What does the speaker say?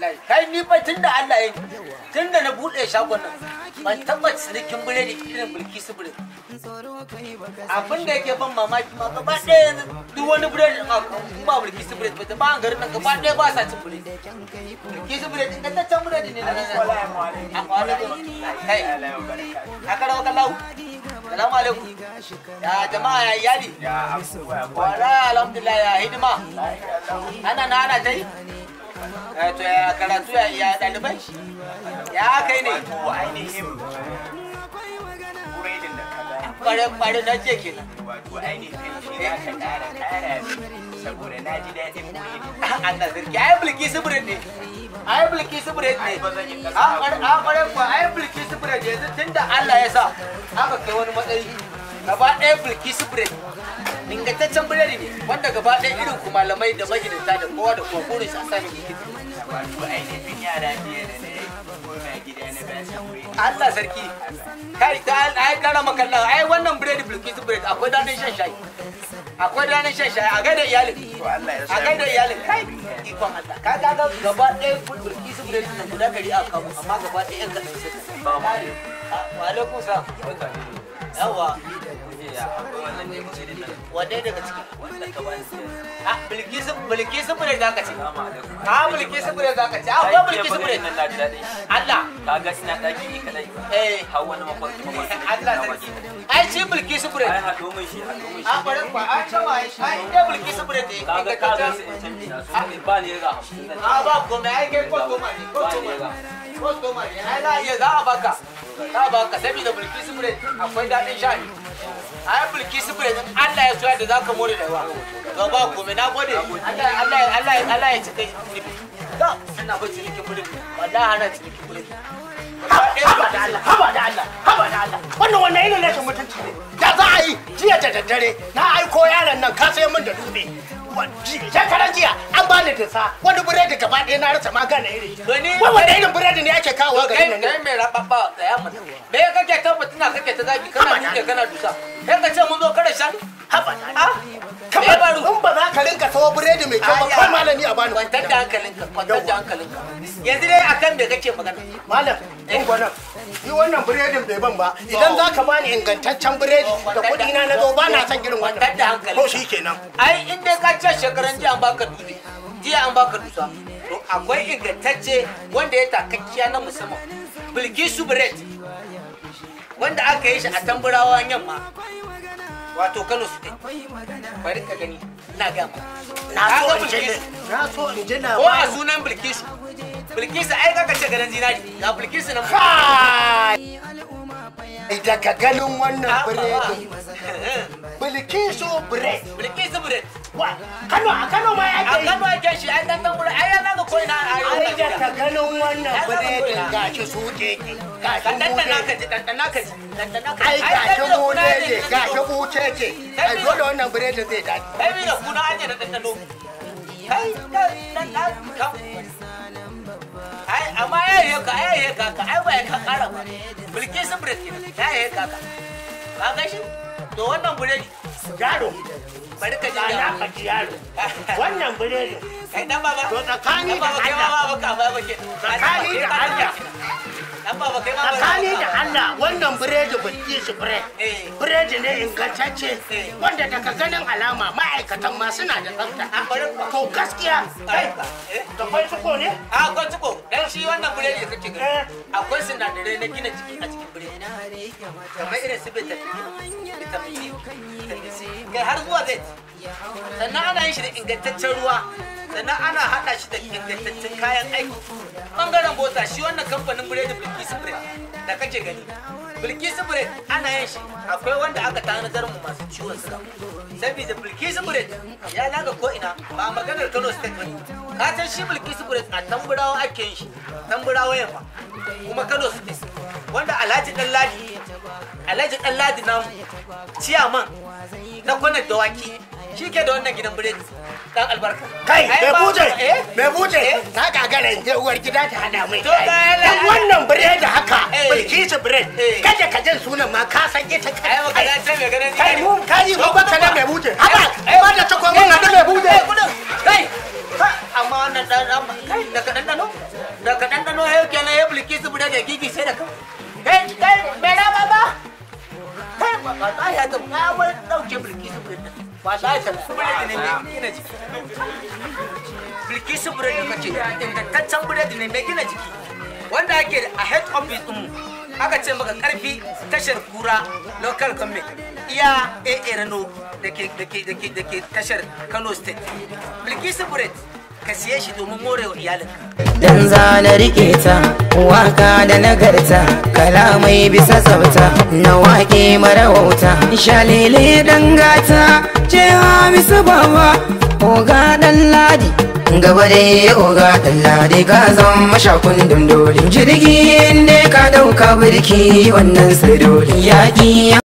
wallahi kai ni fa tunda Allah ya tunda na bude shagon nan ban taba cinikin biredi irin bulki su biredi abin da yake ban mamaki ma gaba ɗaya yanzu duk wani biredi in aka in ba bulki su biredi ba ba an garin nan gaba ɗaya ba sa cin biredi bulki su biredi da ta biredi ne na nan a kwalaikum kai a karawa kallahu salamu alaikum ya jama'a ya iyali wala alhamdulillah ya hidima ana na ana ta yi Eh, to ya karatu ya ya ɗalibai ya kai ne ainihin buredin da ka gani kware kware na je kenan wato ainihin shi za ka ƙara ƙara min saboda na ji daɗin buredin Allah sarki ai bulki subret ne ai bulki subret ne Ai, ba zan yi kasa a kware a kware ko ai bulki subret yanzu tunda Allah ya sa aka kai wani matsayi gaba ɗaya bulki subret ingantaccen biredi ne wanda gaba ɗaya irin ku malamai da magidanta da kowa da kowa burin shi a sami gidi wato ainihin yara biya da na yi koma gida na ba su buredin Allah sarki kai ta ai kara makalla ai wannan biredi bulki subret akwai daɗin shan shayi akwai daɗin shan shayi a gaida iyalin to Allah ya a sa kai da iyalin kai ikon Allah ka ga ga gaba ɗaya bulbulki su bude nan guda gari a kamu amma gaba ɗaya yan kaɗan sai ba ma ne wa alaikum salam yawa wadai daga ciki a bilkisu bilkisu bude za ka ce a bilkisu bude za ka ce a ko bilkisu bude Allah kaga ina daki ni kadai eh har wani mafarki mafarki Allah sarki ai shi bilkisu bude ai haɗo min shi haɗo min a shi bare kwa a cewa ai inda bilkisu bude ne kaga ka ga sai in canji na so ba ni ga hamsin zan a ba komai ai kai kwastoma ne kwastoma ne kwastoma ne ai za a iya za a baka za a baka saboda bilkisu bread akwai daɗin sha ne ai bilkisu bread in Allah ya so yadda za ka more da yawa to ba komai na gode Allah Allah Allah Allah ya cika nufi ga ina ba cinikin bread wallahi ana cinikin bread haba da Allah haba da Allah haba da Allah wannan wannan irin rashin mutunci ne da za a yi jiya da daddare na aiko yaron nan ka sai min da dutse shekaran jiya an bani dinsa wani biredi gaba ɗaya na rasa magana irin Wani- wai wanda irin biredi ne ake kawo kai garin nan kai mai rababba da ya mana me kake tabbatina kake ta zagi kana duke kana dusa kai ka ce mun zo kada shan haba da Allah ah me baro in ba za ka rinka sawo biredi mai kyau ba Aya. kai malami a bani kwantar da hankalinka kwantar da hankalinka yanzu dai akan me kake magana malam in gwanan ni wannan biredin bai ban ba idan za ka bani ingantaccen biredi da kuɗi na na zo ba na son irin kwantar da wannan hankali ko shi kenan ai in dai ka ce shekaran jiya an baka dutse jiya an baka dusa to akwai ingantacce wanda ya takakkiya na musamman bilkisu bread wanda aka yi shi a tamburawa yamma wato kano state bari ka gani ina ga ma na Ka so ga in ji Bilkisu? na so in ji ko a labarin sunan bilkisu bilkisu ai kaka ce ganin zinari ga bilkisu nan Kai! Daga ganin wannan biredin Bilkisu bread. bilkisu bread Wa, Kano a Kano ma a ake yi. kano ake shi ai dan tambura ai ya naga ko ina a Ai arewa daga ganin wannan Ai, biredin zan gashi su keke. ka Gashi dandana ka bude. ji dandana ka ji dandana ka Ai ji gashi kai da kuna bude ne, ne, gashi buce ce. Ai dole wannan biredin zai dace. kai mi da kuna aje da dandano kai da dan dan ka ai amma ya yi ka ya yi ka ka ai ba ya ka kara ba bilki sun bread kenan ya yi ka ka ka ga shi to wannan biredi Yaro, bari ka ji ba na da faɗi yaro. Wannan biredin kai dan baba To tsakani dan baba da kai ma Allah. baba ka ba ba ke Tsakani da Allah. dan baba kai ma ba tsakani da Allah wannan biredi Bilkisu bread. eh Biredi ne ingantacce Eh. wanda daga ganin alama ma'aikatan ma suna da tsafta. a bari ka To gaskiya, kai, eh da kwai suko ne? a akwai ciko dan shi wannan biredi da kake Eh. gani akwai sinadarai na gina jiki a cikin biredi kamar irin su vitamin vitamin C vitamin C kai har zuwa zai sannan ana yin shi da ingantaccen ruwa sannan ana haɗa shi da ingantaccen kayan aiki bangaren bota shi wannan kamfanin biredi bilkisu bread da kake gani bilkisu bread ana yin shi akwai wanda aka tanadar mu masu ciwon suga saboda bilkisu bread ya naga ko ina ba maganar kano state bane ka san shi bilkisu bread a tamburawa ake yin shi tamburawa yamma kuma kano state wanda alhaji dan ladi alhaji dan ladi namu ciyaman na kwanar dawaki shi ke da wannan gidan biredi dan albarka Kai, Ai, mai ba- buje, eh? mai buje, Eh? na gagara in je uwar gida ta hada mai To, shayi. ga yana- Dan wannan biredi haka, Eh. Bilkisu bread. Eh. Kaje ka jin sunan ma ka san ita ai maka kai. ya ce mai ganin Kai mu ka yi ko baka na mai buje. Haba, Eh, ba da ta kuma mun hadu mai buje. Eh, kudin kai Ha, amma wannan dan dan kai daga dan dano da ka ɗanɗano yau kenan ya bulki su bude da gigi sai da ka kai kai mai na baba kai ba ba ta ya ta ka wani ɗauke bulki su bude ba ta ya ta su bude ne mai gina jiki bulki su bude da kace ingantaccen bude ne mai gina jiki wanda ake a head office ɗin aka ce maka karfi tashar kura local government iya a rano da ke da ke da ke da ke tashar kano state bilkisu bread ka siye shi domin morewa iyalinka dan zana rike ta waka da nagarta kalamai bisa tsafta na wake mara wauta shalele dan gata ce hamisu baba oga dan ladi gaba da oga dan ladi ka zan mashakun dundoli jirgi ne ka dauka birki wannan sirri yaƙi